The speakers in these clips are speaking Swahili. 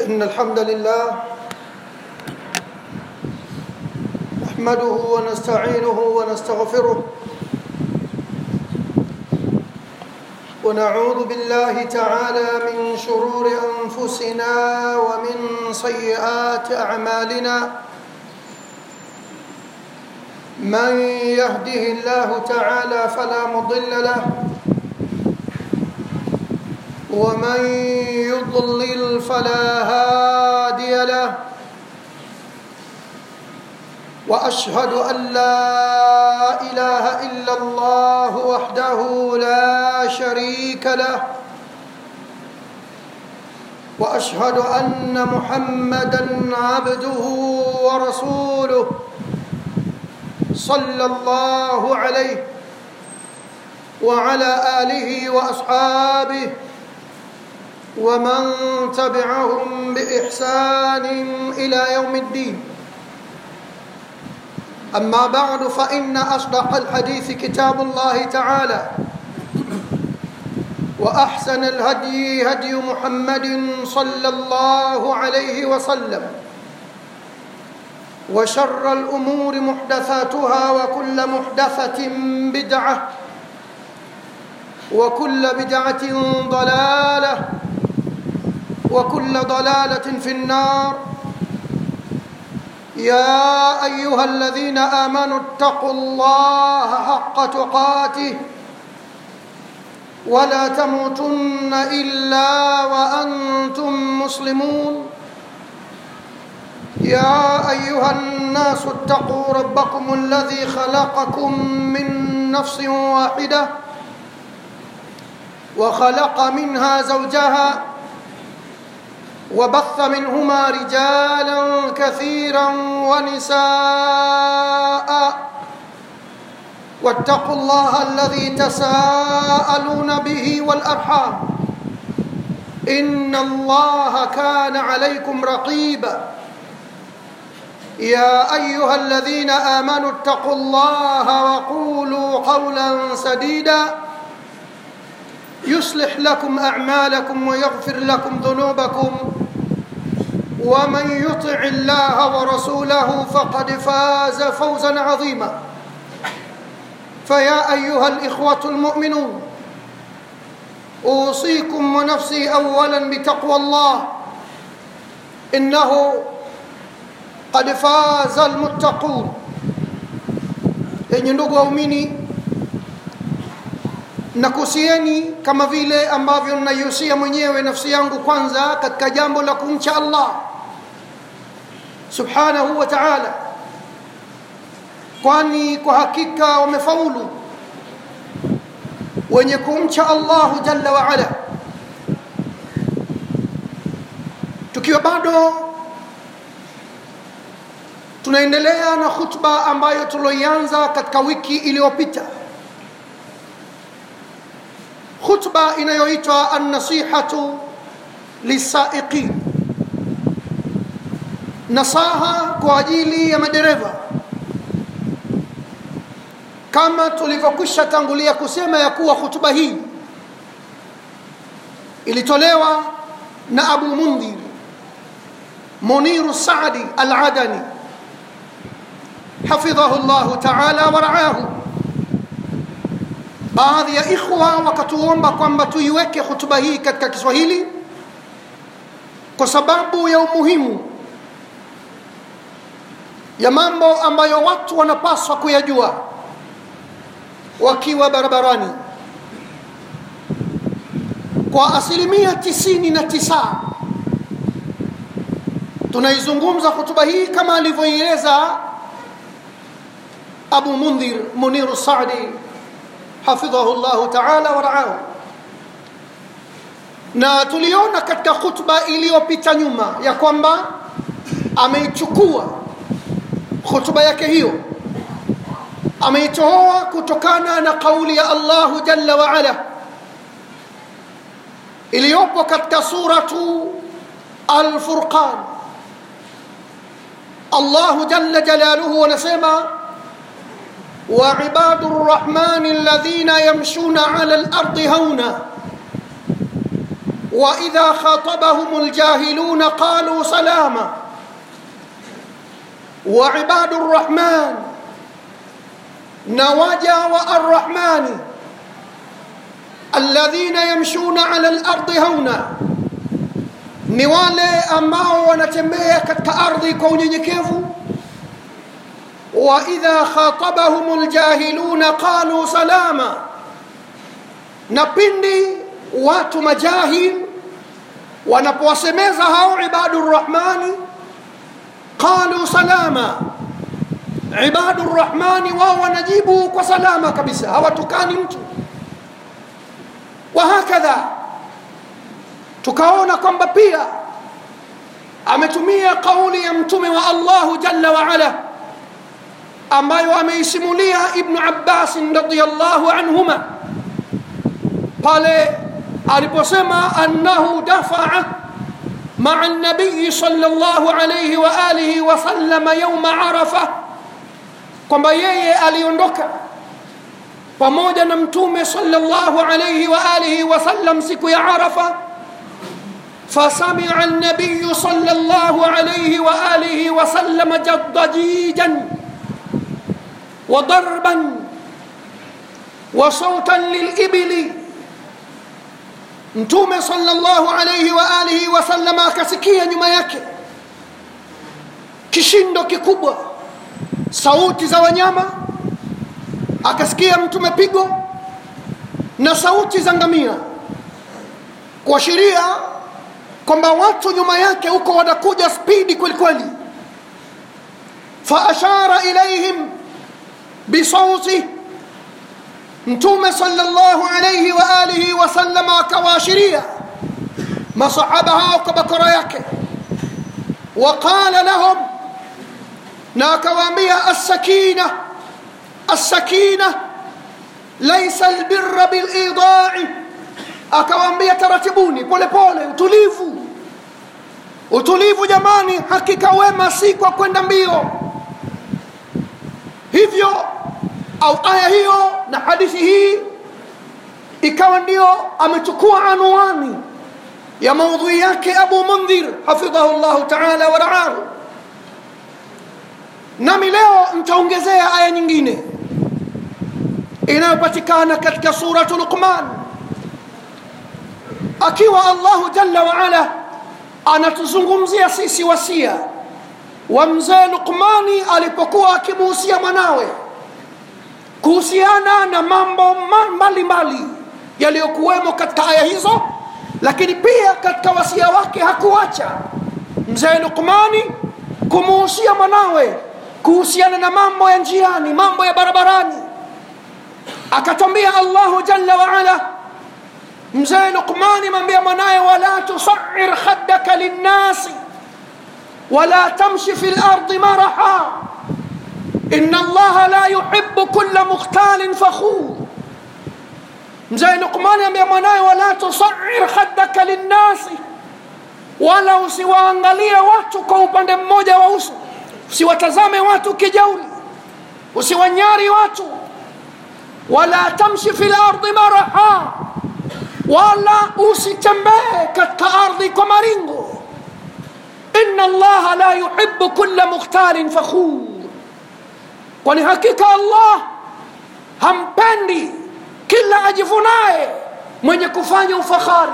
إن الحمد لله نحمده ونستعينه ونستغفره ونعوذ بالله تعالى من شرور أنفسنا ومن سيئات أعمالنا من يهده الله تعالى فلا مضل له ومن يضلل فلا هادي له واشهد ان لا اله الا الله وحده لا شريك له واشهد ان محمدا عبده ورسوله صلى الله عليه وعلى اله واصحابه ومن تبعهم باحسان الى يوم الدين اما بعد فان اصدق الحديث كتاب الله تعالى واحسن الهدي هدي محمد صلى الله عليه وسلم وشر الامور محدثاتها وكل محدثه بدعه وكل بدعه ضلاله وكل ضلاله في النار يا ايها الذين امنوا اتقوا الله حق تقاته ولا تموتن الا وانتم مسلمون يا ايها الناس اتقوا ربكم الذي خلقكم من نفس واحده وخلق منها زوجها وبث منهما رجالا كثيرا ونساء واتقوا الله الذي تساءلون به والارحام ان الله كان عليكم رقيبا يا ايها الذين امنوا اتقوا الله وقولوا قولا سديدا يصلح لكم اعمالكم ويغفر لكم ذنوبكم ومن يطع الله ورسوله فقد فاز فوزا عظيما فيا ايها الاخوه المؤمنون اوصيكم ونفسي اولا بتقوى الله انه قد فاز المتقون yenye ndugu waumini nakusieni kama vile ambavyo naihusia mwenyewe nafsi yangu kwanza katika jambo la kumcha allah subhanahu wa taala kwani kwa hakika wamefaulu wenye kumcha allahu jalla waala tukiwa bado tunaendelea na khutba ambayo tuloianza katika wiki iliyopita khutba inayoitwa annasihatu lisaiqin nasaha kwa ajili ya madereva kama tulivyokwisha tangulia kusema ya kuwa hutuba hii ilitolewa na abu mundhir muniru sadi aladani hafidhahu llahu taala waraahu baadhi ya ikhwa wakatuomba kwamba tuiweke hutuba hii katika kiswahili kwa sababu ya umuhimu ya mambo ambayo watu wanapaswa kuyajua wakiwa barabarani kwa asilimia tisini na tisa tunaizungumza hutuba hii kama alivyoieleza abu mundhir muniru sadi hafidhahu llahu taala waraahu na tuliona katika khutba iliyopita nyuma ya kwamba ameichukua khutba yake hiyo ameitoa kutokana na kauli ya allahu jalla waala iliyopo katika suratu alfurqan allahu jalla jalaluhu anasema وعباد الرحمن الذين يمشون على الارض هونا واذا خاطبهم الجاهلون قالوا سلاما وعباد الرحمن نواجا والرحمن الذين يمشون على الارض هونا ni wale ambao wanatembea katika ardhi kwa unyenyekevu wa idha khatabahum ljahiluna qalu salama na pindi watu majahil wanapowasemeza hao ibadu rrahmani qalu salama ibadu rrahmani wao wanajibu kwa salama kabisa hawatukani mtu wahakadha tukaona kwamba pia ametumia kauli ya mtume wa allahu jalla waala ambayo ameisimulia ibnu abbasin radiallahu anhuma pale aliposema annahu dafaa maa nabiyi sala llahu alaihi waalihi wasalama yauma arafa kwamba yeye aliondoka pamoja na mtume sala llahu alaihi waalihi wasallam siku ya arafa فسمع النبي صلى الله عليه واله وسلم ضجيجا وضربا وصوتا للابل mtume sallallahu alayhi wa alihi wasallam akasikia nyuma yake kishindo kikubwa sauti za wanyama akasikia mtume pigo na sauti za ngamia kuashiria kwamba watu nyuma yake huko wanakuja spidi kwelikweli faashara ilaihim bisauti mtume salllahu alaihi wa alihi wasallam akawaashiria masahaba hao kwa bakora yake waqala lahum na akawaambia assakina assakina laisa albirra bilidai akawaambia taratibuni polepole utulivu utulivu jamani hakika wema si kwa kwenda mbio hivyo au aya hiyo na hadithi hii ikawa ndio amechukua anuani ya maudhui yake abu mundhir hafidhahu llahu taala waraahu nami leo ntaongezea aya nyingine inayopatikana katika suratu luqman akiwa allahu jalla waala anatuzungumzia sisi wasia wa mzee luqmani alipokuwa akimuhusia mwanawe kuhusiana na mambo mbalimbali yaliyokuwemo katika aya hizo lakini pia katika wasia wake hakuacha mzee luqmani kumuhusia mwanawe kuhusiana na mambo ya njiani mambo ya barabarani akatwambia allahu jalla waala mzee luqmani mwambia mwanaye wala tusair khaddaka linnasi wala tamshi fi lardi maraha ina allaha la yuhibu kula mukhtalin fakhur mzee luqmani ambia mwanaye wala tusair khaddaka linnasi wala usiwaangalie watu kwa upande mmoja wa uso usiwatazame watu kijauli usiwanyari watu wala tamshi fi lardi maraha wala usitembee katika ardhi kwa maringo ina allaha la yuhibu kula mukhtalin fakhur kwani hakika allah hampendi kila ajivunaye mwenye kufanya ufakhari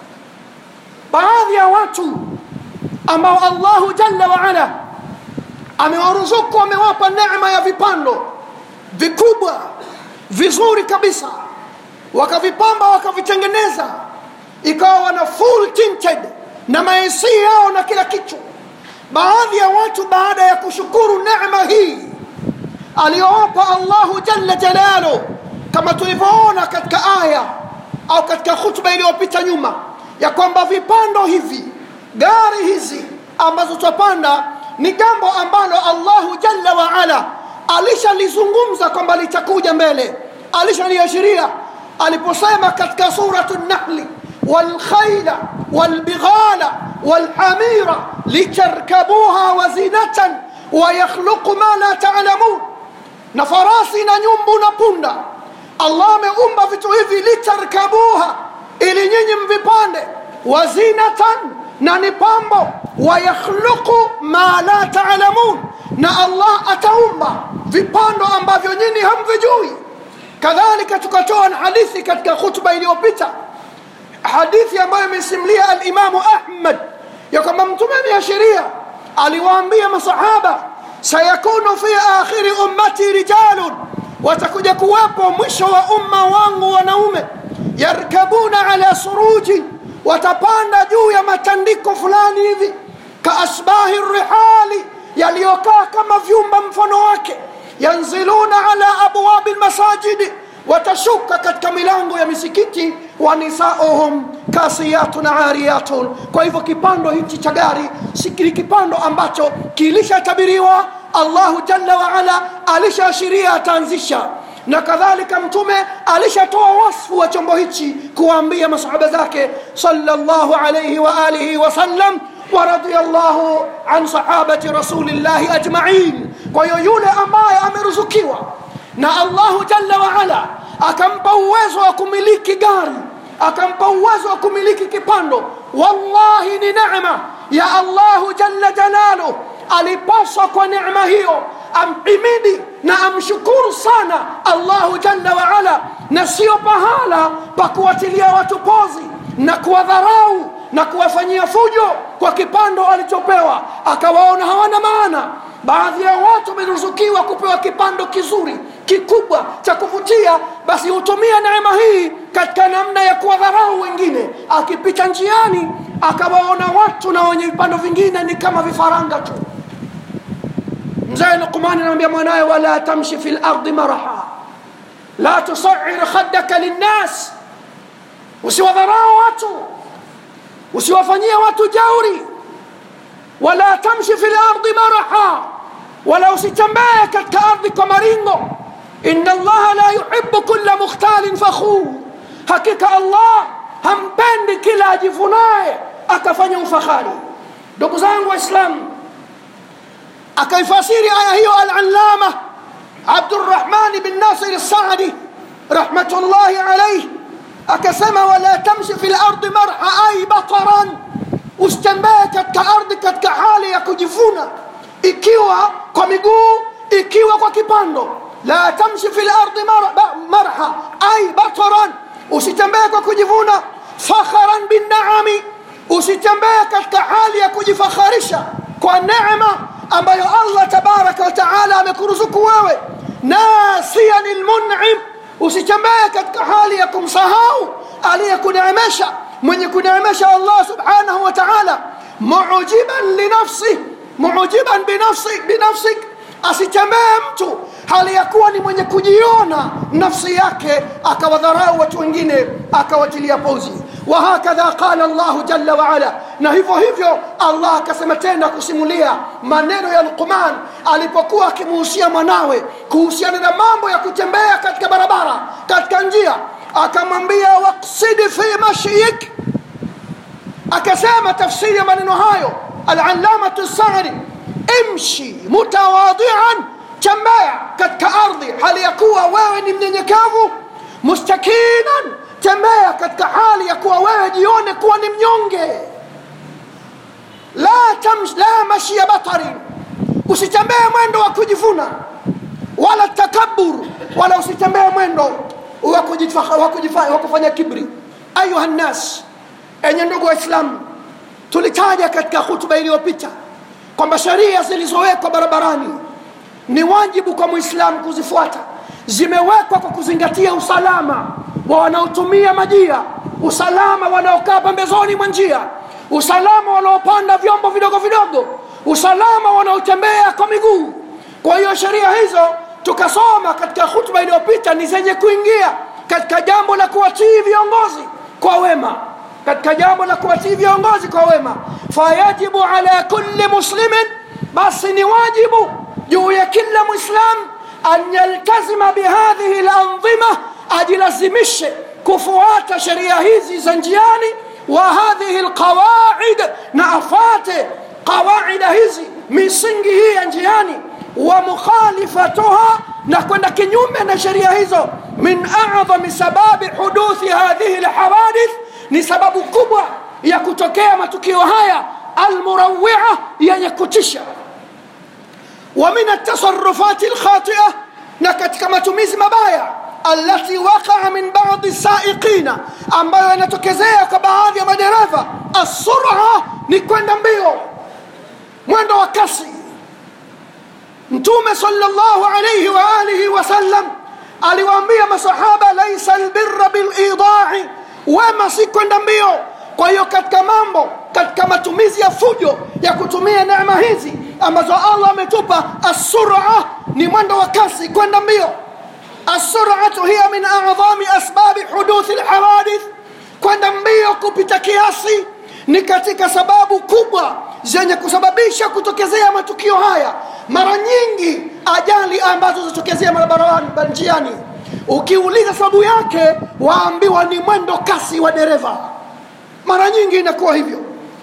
baadhi ya watu ambao allahu jalla waala amewaruzuku amewapa neema ya vipando vikubwa vizuri kabisa wakavipamba wakavitengeneza ikawa wana full tinted na maesi yao na kila kitu baadhi ya watu baada ya kushukuru neema hii aliyowapa allahu jalla jalalu kama tulivyoona katika aya au katika khutba iliyopita nyuma ya kwamba vipando hivi gari hizi ambazo twapanda ni jambo ambalo allahu jalla waala alishalizungumza kwamba litakuja mbele alishaliashiria aliposema katika suratu nahli walkhaila walbighala walhamira litarkabuha wazinatan wayakhluqu ma la talamun na farasi na nyumbu na punda allah ameumba vitu hivi litarkabuha ili nyinyi mvipande wazinatan na ni pambo wayakhluqu ma la taalamun na allah ataumba vipando ambavyo nyinyi hamvijui kadhalika tukatoa na hadithi katika khutba iliyopita hadithi ambayo imesimulia alimamu ahmad ya kwamba mtume ameashiria aliwaambia masahaba sayakunu fi akhiri ummati rijalun watakuja kuwepo mwisho wa umma wangu wanaume yarkabuna ala suruji watapanda juu ya matandiko fulani hivi kaasbahi rihali yaliyokaa kama vyumba mfano wake yanziluna ala abwabi lmasajidi watashuka katika milango ya misikiti wa nisauhum kasiyatun ariyatun kwa hivyo kipando hichi cha gari ni kipando ambacho kilishatabiriwa allahu jalla waala alishaashiria ataanzisha na kadhalika mtume alishatoa wasfu wa chombo hichi kuwaambia masahaba zake sallallahu alayhi wa alihi wasallam ورضي الله عن صحابة رسول الله أجمعين kwahiyo yule ambaye ameruzukiwa na allahu jalla waala akampa uwezo wa kumiliki gari akampa uwezo wa kumiliki kipando wallahi ni nema ya allahu jalla jalaluh alipaswa kwa neema hiyo amhimidi na amshukuru sana allahu jalla waala na sio pahala pa kuwatilia watu pozi na kuwadharau na kuwafanyia fujo kwa kipando alichopewa akawaona hawana maana baadhi ya watu wameruzukiwa kupewa kipando kizuri kikubwa cha kuvutia basi hutumia neema hii katika namna ya kuwadharau wengine akipita njiani akawaona watu na wenye vipando vingine ni kama vifaranga tu mzee luqmani anamwambia mwanaye wala tamshi fi lardi maraha la tusair khaddaka linnas usiwadharau watu usiwafanyie watu jauri wala tamshi fi lardi maraha wala usitembee katika ardhi kwa maringo ina allaha la yuhibu kula mukhtalin fakhur hakika allah hampendi kila ajivunaye akafanya ufakhari ndugu zangu waislamu akaifasiri aya hiyo alalama abdurrahmani bin nasir lsadi rahmatullahi alaihi akasema wala tamshi fi lardi marha ai bataran usitembee katika ardhi katika hali ya kujivuna ikiwa kwa miguu ikiwa kwa kipando la tamshi fi lardi mar, marha ai bataran usitembee kwa kujivuna fakharan binnaami usitembee katika hali ya kujifakharisha kwa neema ambayo allah tabaraka wataala amekuruzuku wewe nasiyan lmunim usitembee katika hali ya kumsahau aliyekuneemesha mwenye kuneemesha allah subhanahu wa taala mujiban linafsih mujiban binafsi, binafsik asitembee mtu hali ya kuwa ni mwenye kujiona nafsi yake akawadharau watu wengine akawatilia pozi wahakadha qala llahu jalla waala na hivyo hivyo allah akasema tena kusimulia maneno ya luqman alipokuwa akimuhusia mwanawe kuhusiana na mambo ya kutembea katika barabara katika njia akamwambia waksidi fi mashyik akasema tafsiri ya maneno hayo alalamatu sari imshi mutawadian tembea katika ardhi hali ya kuwa wewe ni mnyenyekevu mustakinan tembea katika hali ya kuwa wewe jione kuwa ni mnyonge la, tamsh, la mashia batarin usitembee mwendo wa kujivuna wala takabur wala usitembee mwendo wa kufanya kibri ayuha nnas enye ndugu waislamu tulitaja katika hutuba iliyopita kwamba sheria zilizowekwa barabarani ni wajibu kwa mwislamu kuzifuata zimewekwa kwa kuzingatia usalama wa wanaotumia majia usalama wanaokaa pembezoni mwa njia usalama wanaopanda vyombo vidogo vidogo usalama wanaotembea kwa miguu kwa hiyo sheria hizo tukasoma katika hutuba iliyopita ni zenye kuingia katika jambo la kuwatii viongozi kwa wema katika jambo la kuwatii viongozi kwa wema fayajibu ala kulli muslimin basi ni wajibu juu ya kila mwislam an yaltazima bihadhihi landhima ajilazimishe kufuata sheria hizi za njiani wa hadhihi lqawaid na afate qawaida hizi misingi hii ya njiani wa mukhalifatuha na kwenda kinyume na sheria hizo min adhami sababi huduthi hadhihi lhawadith ni sababu kubwa ya kutokea matukio haya almurawia yenye kutisha wa min altasarufati lkhatia na katika matumizi mabaya alati waqaa min badi saiqina ambayo yanatokezea kwa baadhi ya madereva assura ni kwenda mbio mwendo wa kasi mtume salllahu alaihi waalihi wasallam aliwaambia masahaba laisa albirra bilidai wema si kwenda mbio kwa hiyo katika mambo katika matumizi ya fujo ya kutumia neema hizi ambazo allah ametupa assura ni mwendo wa kasi kwenda mbio assuratu hiya min adhami asbabi huduthi lhawadith kwenda mbio kupita kiasi ni katika sababu kubwa zenye kusababisha kutokezea matukio haya mara nyingi ajali ambazo zitokezea barabarani njiani ukiuliza sababu yake waambiwa ni mwendo kasi wa dereva mara nyingi inakuwa hivyo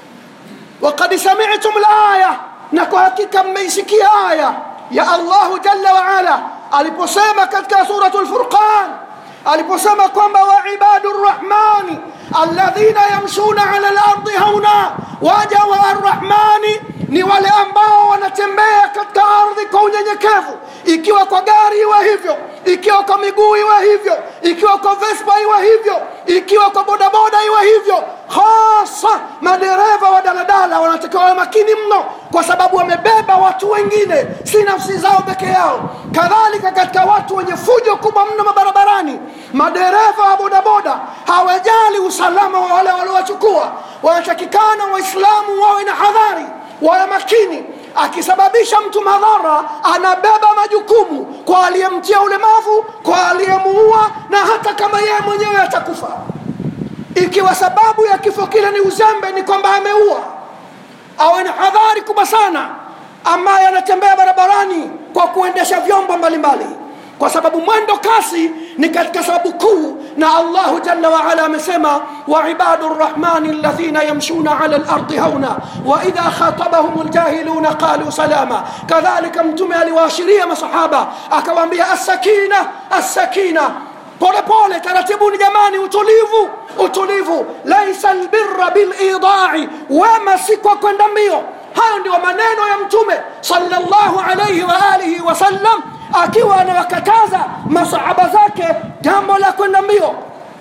wakad samitum laya na kwa hakika mmeisikia aya ya allahu jalla waala aliposema katika suratu lfurqan aliposema kwamba waibadu rrahmani alladhina yamshuna ala lardi hauna waja wa arrahmani ni wale ambao wanatembea katika ardhi kwa unyenyekevu ikiwa kwa gari iwe hivyo ikiwa kwa miguu iwe hivyo ikiwa kwa vespa iwe hivyo ikiwa kwa bodaboda iwe hivyo hasa madereva wa daladala wanatakiwa wawe makini mno kwa sababu wamebeba watu wengine si nafsi zao peke yao kadhalika katika watu wenye fujo kubwa mno mabarabarani madereva wa bodaboda hawajali usalama wa wale waliowachukua wanatakikana waislamu wawe na hadhari wawe makini akisababisha mtu madhara anabeba majukumu kwa aliyemtia ulemavu kwa aliyemuua na hata kama yeye mwenyewe atakufa ikiwa sababu ya kifo kile ni uzembe ni kwamba ameua awe na hadhari kubwa sana ambaye anatembea barabarani kwa kuendesha vyombo mbalimbali kwa sababu mwendo kasi ni katika sababu kuu na allahu jalla waala amesema waibadu rrahmani alladhina yamshuna ala lardi hauna waidha khatabahum ljahiluna qalu salama kadhalika mtume aliwaashiria masahaba akawaambia assakina assakina polepole taratibuni jamani utulivu utulivu laisa lbirra bilidai wema si kwa kwenda mbio hayo ndio maneno ya mtume salllahu alaihi waalihi wasallam akiwa anawakataza masahaba zake jambo la kwenda mbio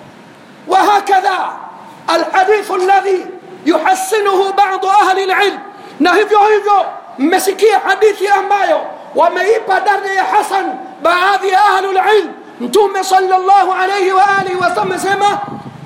wahakadha alhadithu alladhi yuhasinuhu badu ahli lilm na hivyo hivyo mmesikia hadithi ambayo wameipa daraja ya hasan baadhi ya ahlu lilm mtume salllahu alaihi waalihi wasallam asema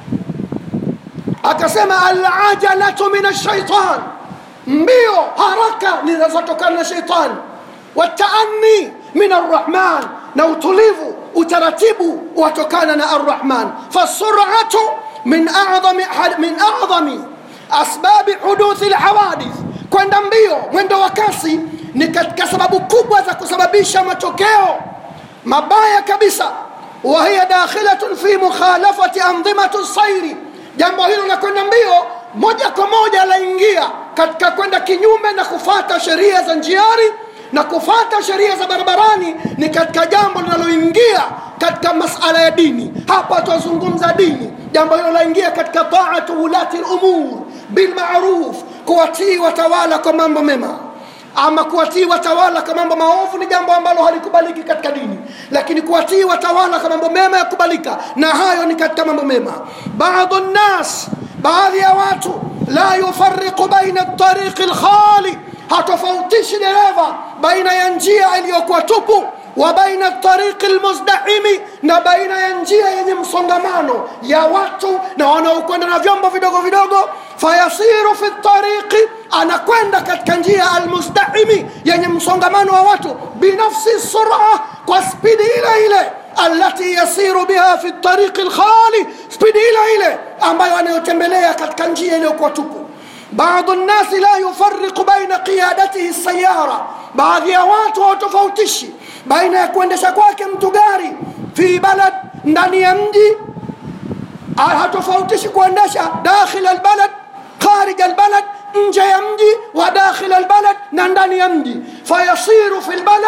akasema alajalatu min alshaitan mbio haraka ninazotokana na sheitani wataani min arrahman na utulivu utaratibu watokana na arrahman fasuratu min adhami, min adhami asbabi huduthi lhawadith kwenda mbio mwendo wa kasi ni katika sababu kubwa za kusababisha matokeo mabaya kabisa wahiya dakhilatun fi mukhalafati andhimatu sairi jambo hilo la kwenda mbio moja kwa moja laingia katika kwenda kinyume na kufata sheria za njiari na kufata sheria za barabarani ni katika jambo linaloingia katika masala ya dini hapa twazungumza dini jambo hilo laingia katika taatu ulati lumur bilmaruf kuwatii watawala kwa mambo mema ama kuwatii watawala kwa mambo maovu ni jambo ambalo halikubaliki katika dini lakini kuwatii watawala kwa mambo mema yakubalika na hayo ni katika mambo mema badu nnas baadhi ya watu la yufariqu baina tariqi lkhali hatofautishi dereva baina ya njia iliyokuwa tupu wa baina tariqi lmuzdahimi na baina ya njia yenye msongamano ya watu na wanaokwenda na vyombo vidogo vidogo fayasiru fi tariqi anakwenda katika njia almuzdahimi yenye msongamano wa watu binafsi sura kwa spidi ile ile alati yasiru biha fi tariqi lkhali spidi ile ile ambayo anayotembelea katika njia iliyokuwa tupu بعض الناس لا يفرق بين قيادته السيارة بعض ya watu hawatofautishi baina ya kuendesha kwake mtu gari fi balad ndani ya mji hatofautishi kuendesha dakhil albalad kharij albalad nje ya mji wa dakhil albalad na ndani ya mji fayasiru fi lbalad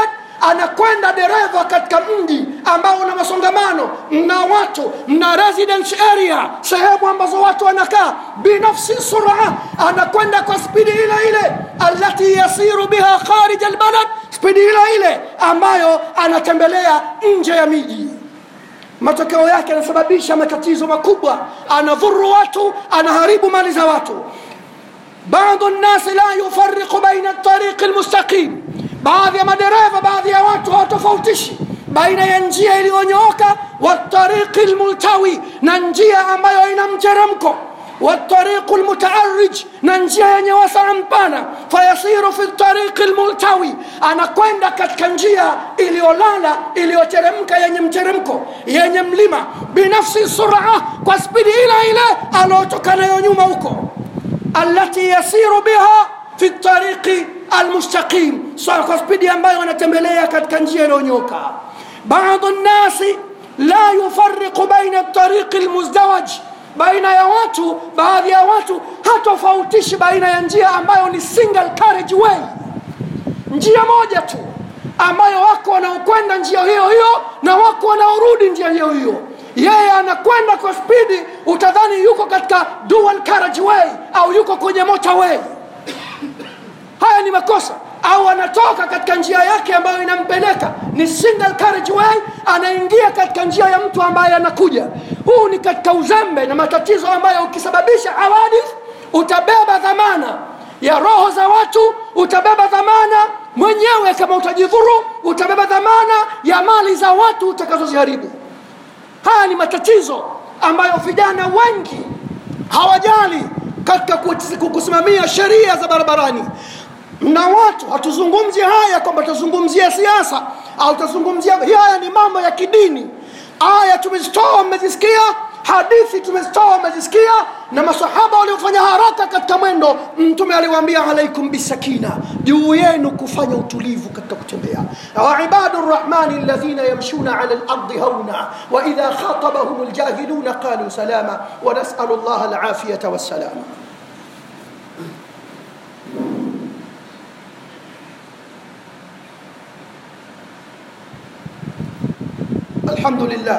anakwenda dereva katika mji ambao una masongamano mna watu mna residence area sehemu ambazo watu wanakaa binafsi sura anakwenda kwa spidi ile ile alati yasiru biha kharij albalad spidi ile ile ambayo anatembelea nje ya miji matokeo yake yanasababisha matatizo makubwa anadhuru watu anaharibu mali za watu بعض الناس لا يفرق بين الطريق المستقيم baadhi ya madereva baadhi ya watu hawatofautishi baina ya njia iliyonyooka watariqi lmultawi na njia ambayo ina mteremko watariqu lmutaarij na njia yenye wasaa mpana fayasiru fi tariqi lmultawi anakwenda katika njia iliyolala iliyoteremka yenye mteremko yenye mlima binafsi sura kwa spidi ile ile anaotoka nayo nyuma huko التي يسير بها في الطريق المستقيم kwa spidi ambayo anatembelea katika njia iliyonyoka بعض الناس لا يفرق بين الطريق المزدوج baina ya watu baadhi ya watu hatofautishi baina ya njia ambayo ni single carriage way njia moja tu ambayo wako wanaokwenda njia hiyo hiyo na wako wanaorudi njia hiyo hiyo yeye anakwenda kwa spidi utadhani yuko katika dual carriage way au yuko kwenye motorway haya ni makosa au anatoka katika njia yake ambayo inampeleka ni single carriage way anaingia katika njia ya mtu ambaye anakuja huu ni katika uzembe na matatizo ambayo ukisababisha hawadith utabeba dhamana ya roho za watu utabeba dhamana mwenyewe kama utajidhuru utabeba dhamana ya mali za watu utakazoziharibu haya ni matatizo ambayo vijana wengi hawajali katika kusimamia sheria za barabarani na watu hatuzungumzi haya kwamba tutazungumzia siasa au tutazungumzia haya ni mambo ya kidini aya tumezitoa mmezisikia hadithi tumezitoa mmezisikia na masahaba waliofanya haraka katika mwendo mtume aliwaambia alaikum bisakina juu yenu kufanya utulivu katika kutembea waibadu rrahmani alladhina yamshuna ala lardi hauna waidha khatabahum ljahiluna qalu salama wanasalu llaha alafiyata wassalama الحمد لله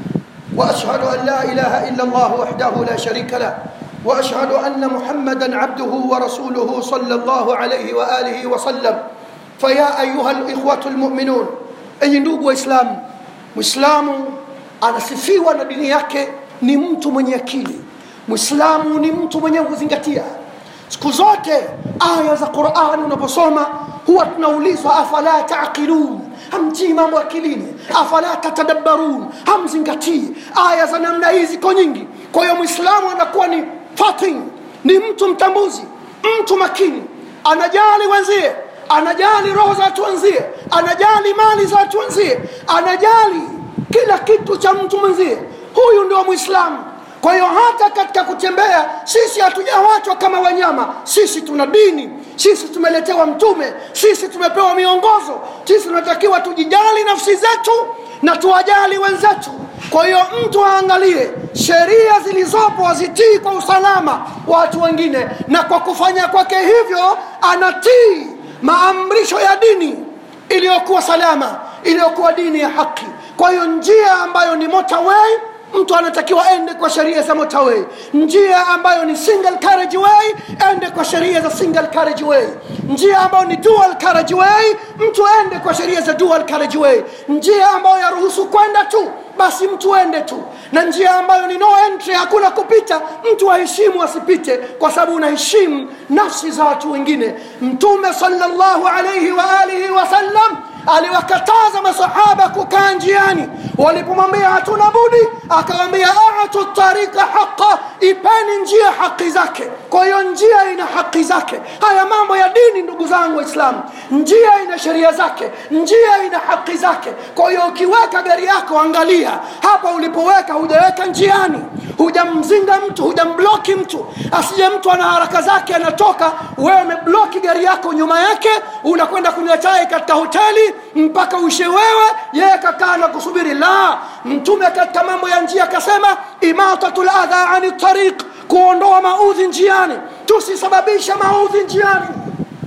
واشهد ان لا اله الا الله وحده لا شريك له واشهد ان محمدا عبده ورسوله صلى الله عليه واله وسلم فيا ايها الاخوه المؤمنون اي ndugu waislamu muislamu anasifiwa na dini yake ni mtu mwenye akili muislamu ni mtu mwenye kuzingatia siku zote aya za qurani unaposoma huwa tunaulizwa afala taqilun hamtii mambo akilini afala tatadabbarun hamzingatii aya za namna hii ziko nyingi kwa hiyo mwislamu anakuwa ni fatin ni mtu mtambuzi mtu makini anajali wenzie anajali roho za watu wenzie anajali mali za watu wenzie anajali kila kitu cha mtu mwenzie huyu ndio mwislamu kwa hiyo hata katika kutembea sisi hatujawachwa kama wanyama sisi tuna dini sisi tumeletewa mtume sisi tumepewa miongozo sisi tunatakiwa tujijali nafsi zetu na tuwajali wenzetu kwa hiyo mtu aangalie sheria zilizopo azitii kwa usalama wa watu wengine na kwa kufanya kwake hivyo anatii maamrisho ya dini iliyokuwa salama iliyokuwa dini ya haki kwa hiyo njia ambayo ni motorway mtu anatakiwa ende kwa sheria za motorway njia ambayo ni single carriage way ende kwa sheria za single carriage way njia ambayo ni dual carriage way mtu ende kwa sheria za dual carriage way njia ambayo yaruhusu kwenda tu basi mtu ende tu na njia ambayo ni no entry hakuna kupita mtu aheshimu asipite kwa sababu unaheshimu nafsi za watu wengine mtume sallallahu alayhi wa alihi wasallam aliwakataza masahaba kukaa njiani walipomwambia hatuna budi akawambia atu tarika haqa ipeni njia haki zake kwa hiyo njia ina haki zake haya mambo ya dini ndugu zangu waislamu njia ina sheria zake njia ina haki zake kwa hiyo ukiweka gari yako angalia hapa ulipoweka hujaweka njiani hujamzinga mtu hujambloki mtu asije mtu ana haraka zake anatoka wewe umebloki gari yako nyuma yake unakwenda kunywa chai katika hoteli mpaka ushe wewe yeye kakaa na kusubiri la mtume katika mambo ya njia akasema imatatu ladha ani tariq kuondoa maudhi njiani tusisababisha maudhi njiani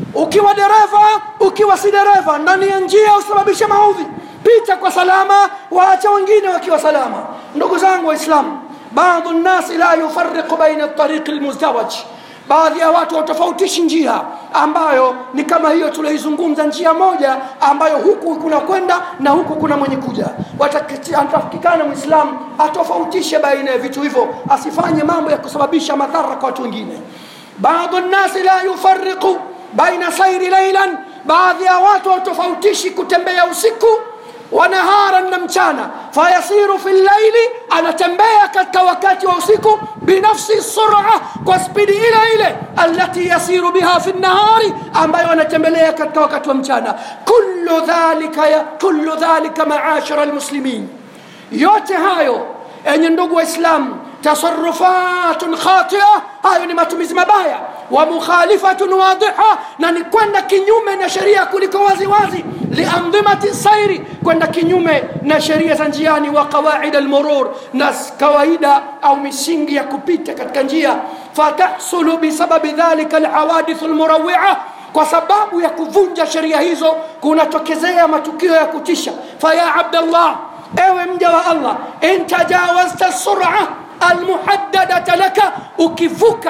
ukiwa dereva ukiwa si dereva ndani ya njia usababishe maudhi pita kwa salama waacha wengine wakiwa salama ndugu zangu waislamu baadhi nnasi la yufariqu baina tariqi lmuzdawaj baadhi ya watu watofautishi njia ambayo ni kama hiyo tulioizungumza njia moja ambayo huku kuna kwenda na huku kuna mwenye kuja atafikikana mwislamu atofautishe baina ya vitu hivyo asifanye mambo ya kusababisha madhara kwa watu wengine baadhi nnasi la yufariqu baina sairi lailan baadhi ya watu watofautishi kutembea usiku wanahara na mchana fayasiru fi llaili anatembea katika wakati wa usiku binafsi sura kwa spidi ile ile alati yasiru biha fi nnahari ambayo anatembelea katika wakati wa mchana kullu dhalika, ya, kullu dhalika maashara lmuslimin yote hayo enye ndugu waislamu tasarufatun khatia hayo ni matumizi mabaya wa mukhalifatun wadiha na ni kwenda kinyume na sheria kuliko wazi wazi liandhimati sairi kwenda kinyume na sheria za njiani wa qawaid almurur na kawaida au misingi ya kupita katika njia fatahsulu bisababi dhalika alhawadithu almurawia kwa sababu ya kuvunja sheria hizo kunatokezea matukio ya kutisha faya abdallah ewe mja wa allah in tajawazta sura almuhaddadata laka ukivuka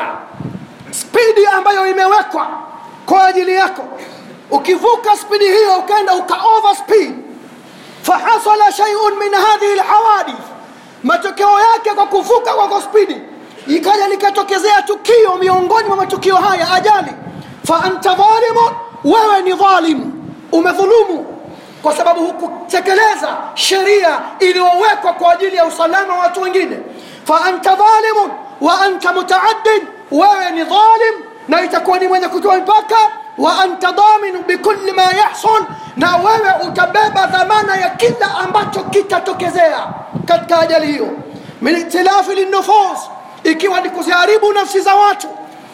spidi ambayo imewekwa kwa ajili yako ukivuka spidi hiyo ukaenda uka over speed fahasala shay'un min hadhihi alhawadith matokeo yake kwa kuvuka kwa spidi ikaja likatokezea tukio miongoni mwa matukio haya ajali fa anta dhalimun wewe ni dhalim umedhulumu kwa sababu hukutekeleza sheria iliyowekwa kwa ajili ya usalama wa watu wengine fa anta dhalimun wa anta mutaaddin wewe ni dhalim na itakuwa ni mwenye kutoa mipaka wa anta dhamin bikulli ma yahsul na wewe utabeba dhamana ya kila ambacho kitatokezea katika ajali hiyo min itilafi linnufus ikiwa ni kuziharibu nafsi za watu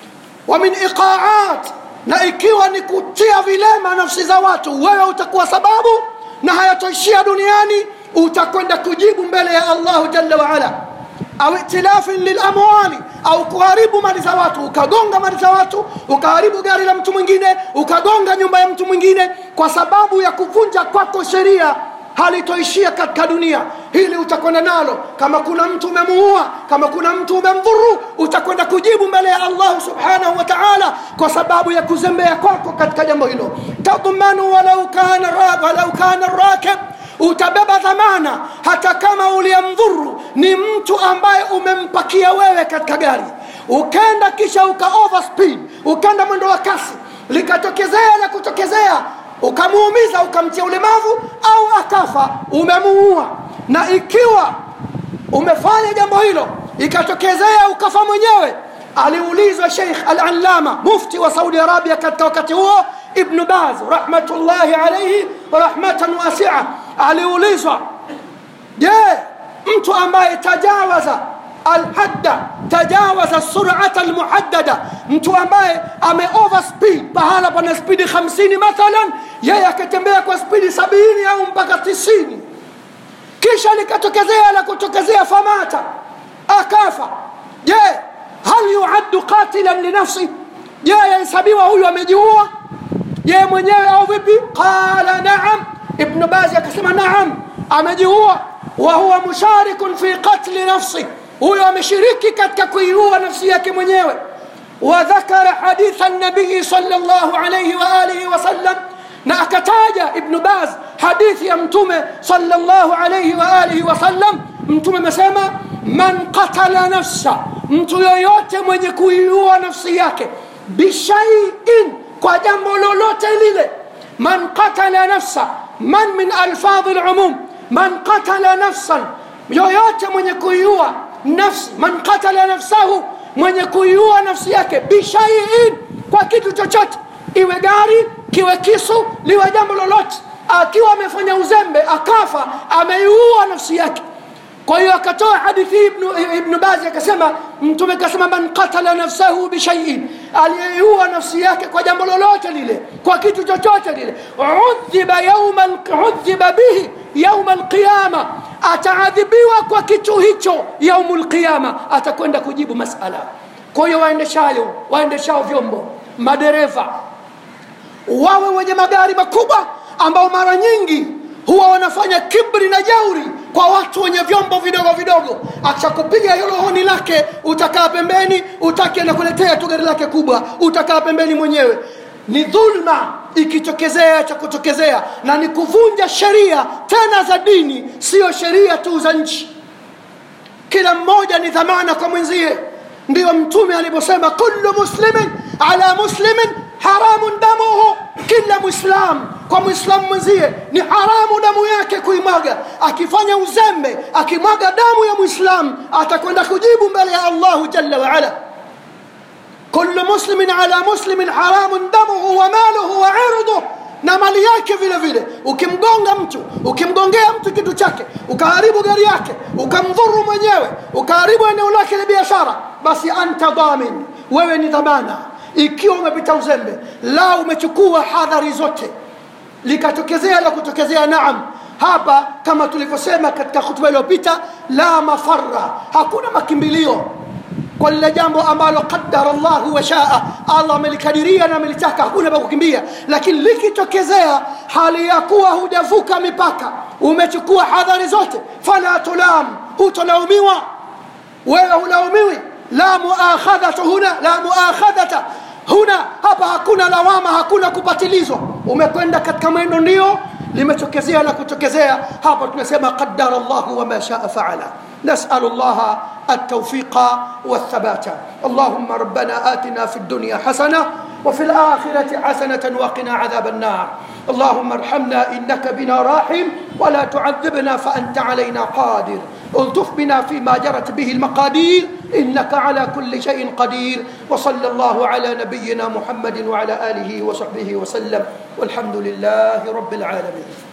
wa min iqaat na ikiwa ni kutia vilema nafsi za watu wewe utakuwa sababu na hayatoishia duniani utakwenda kujibu mbele ya allahu jalla waala au itilafin lilamwali au kuharibu mali za watu ukagonga mali za watu ukaharibu gari la mtu mwingine ukagonga nyumba ya mtu mwingine kwa sababu ya kuvunja kwako sheria halitoishia katika dunia hili utakwenda nalo kama kuna mtu umemuua kama kuna mtu umemdhuru utakwenda kujibu mbele ya allahu subhanahu wa taala kwa sababu ya kuzembea kwako katika jambo hilo tadmanu walau kana, walau kana rakib utabeba dhamana hata kama uliyemdhuru ni mtu ambaye umempakia wewe katika gari ukenda kisha uka overspeed ukenda mwendo wa kasi likatokezea la kutokezea ukamuumiza ukamtia ulemavu au akafa umemuua na ikiwa umefanya jambo hilo ikatokezea ukafa mwenyewe aliulizwa sheikh al-allama mufti wa saudi arabia katika wakati huo ibnu baz rahmatullahi alaihi rahmatan wasia aliulizwa je mtu ambaye tajawaza alhadda tajawaza surata almuhaddada mtu ambaye ame overspeed pahala pana spidi 50 mathalan yeye akatembea kwa spidi sabini au mpaka tisini kisha likatokezea la kutokezea famata akafa je hal yuaddu qatilan linafsi je yahesabiwa huyu amejiua yeye mwenyewe au vipi qala naam ibnu bazi akasema naam amejiua wa huwa musharikun fi qatli nafsi huyo ameshiriki katika kuiua nafsi yake mwenyewe وذكر حديث النبي صلى الله عليه وآله وسلم na akataja ibnu baz hadithi ya mtume salllahu alaihi waalihi wasallam mtume amesema man qatala nafsa mtu yoyote mwenye kuiua nafsi yake bishaiin kwa jambo lolote lile man qatala nafsa man min alfadhi lumum man qatala nafsan yoyote mwenye kuiua nafsi man qatala nafsahu mwenye kuiua nafsi yake bishaiin kwa kitu chochote iwe gari kiwe kisu liwe jambo lolote akiwa amefanya uzembe akafa ameiua nafsi yake kwa hiyo akatoa hadithi ibnu, ibnu bazi akasema mtume akasema man qatala nafsahu bishaiin aliyeiua nafsi yake kwa jambo lolote lile kwa kitu chochote lile udhiba yauma udhiba bihi yauma alqiyama ataadhibiwa kwa kitu hicho yaumu lqiyama atakwenda kujibu masala kwa hiyo waendeshayo waendeshao vyombo madereva wawe wenye magari makubwa ambao mara nyingi huwa wanafanya kibri na jauri kwa watu wenye vyombo vidogo vidogo akishakupiga hilo honi lake utakaa pembeni utaki anakuletea tu gari lake kubwa utakaa pembeni mwenyewe ni dhulma ikitokezea cha kutokezea na ni kuvunja sheria tena za dini siyo sheria tu za nchi kila mmoja ni dhamana kwa mwenzie ndiyo mtume alivyosema kullu muslimin ala muslimin haramun damuhu kila mwislam kwa mwislamu mwenzie ni haramu damu yake kuimwaga akifanya uzembe akimwaga damu ya mwislam atakwenda kujibu mbele ya allahu jalla waala kullu muslimin ala muslimin haramun damuhu wa maluhu wa irduh na mali yake vile vile ukimgonga mtu ukimgongea mtu kitu chake ukaharibu gari yake ukamdhuru mwenyewe ukaharibu eneo lake la biashara basi anta dhamin wewe ni dhamana ikiwa umepita uzembe la umechukua hadhari zote likatokezea la kutokezea naam hapa kama tulivyosema katika hutuba iliyopita la mafarra hakuna makimbilio kwa lile jambo ambalo qadara llahu washaa allah amelikadiria na amelitaka hakuna pa kukimbia lakini likitokezea hali ya kuwa hujavuka mipaka umechukua hadhari zote fala tulam hutolaumiwa wewe hulaumiwi la muakhadhatu huna la muakhadhata huna hapa hakuna lawama hakuna kupatilizwa umekwenda katika mwendo ndio limetokezea na kutokezea hapa tunasema qadara llahu wama shaa faala نسأل الله التوفيق والثبات اللهم ربنا آتنا في الدنيا حسنة وفي الآخرة حسنة وقنا عذاب النار اللهم ارحمنا إنك بنا راحم ولا تعذبنا فأنت علينا قادر الطف بنا فيما جرت به المقادير إنك على كل شيء قدير وصلى الله على نبينا محمد وعلى آله وصحبه وسلم والحمد لله رب العالمين